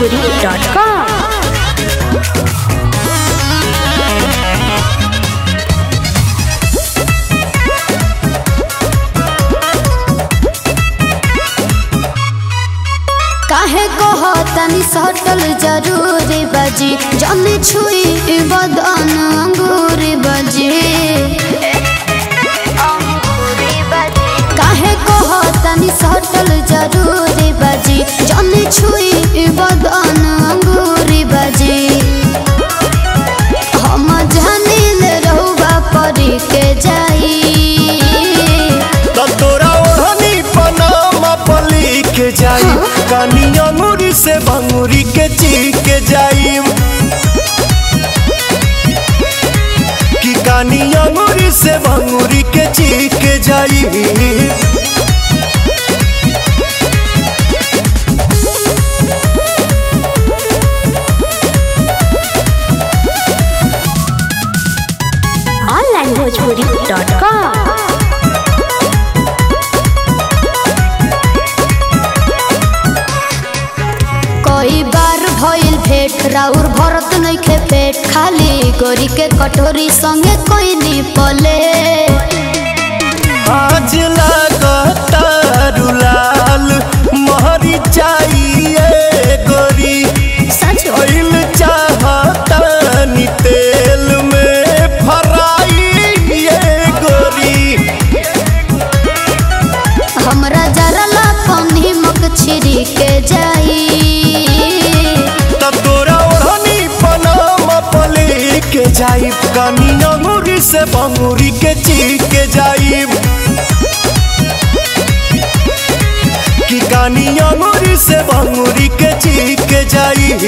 onlinebhojpuri.com काहे कह तनी सटल जरूरी बजी जमी छुई बदन अंगूरी बजी काहे कह तनी सटल जरूरी बजी जमी छुई बदन अंगूरी बजी हम जानिल रहुआ परी के जाई त तोरा ओढ़नी पनामा पली के जाई कानी अंगूरी से भंगूरी के ची के जाई कि कानी अंगूरी से भंगूरी के ची के जाई onlinebhojpuri.com कई बार भइल भेट राउर भरत नइखे पेट खाली गोरी के कटोरी संगे कोई नी पले आज लागता रुलाल महरी चाहिए गोरी सच ऑयल चाहता नी तेल में फराई ये गोरी हमरा जरा ला पानी मक छिरी के जाई तब तोरा ओढ़नी पनामा पले के जाइब कानी अंगूरी से बंगूरी के ची के जाइब कि कानी अंगूरी से बंगूरी के ची के जाइब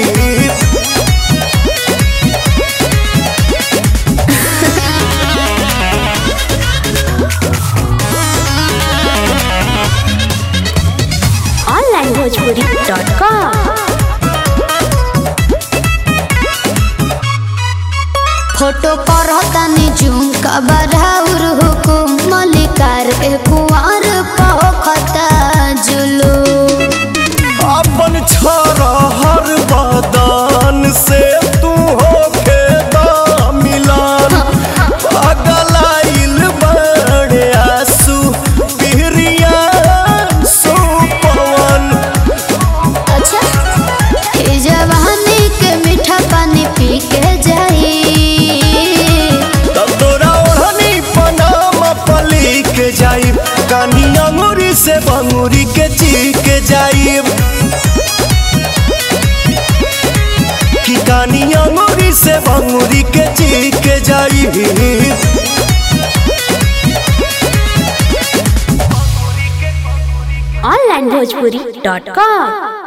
onlinebhojpuri.com फोटो पर तनी जूम का बराउर हुकुम मलिकार के कुंवर पखता जुलू अपन छोरा हर बदन से तू होके दा मिलान पगलाइल बड़े आंसू पिहरिया सुपवन अच्छा ई जवानी के मीठा पानी पी के जाई तब तोरा ओढ़नी पनामा पली के जाइब कानी अंगूरी से बंगूरी के ची के जाइब कि कानी अंगूरी से बंगूरी के ची के जाइब onlinebhojpuri.com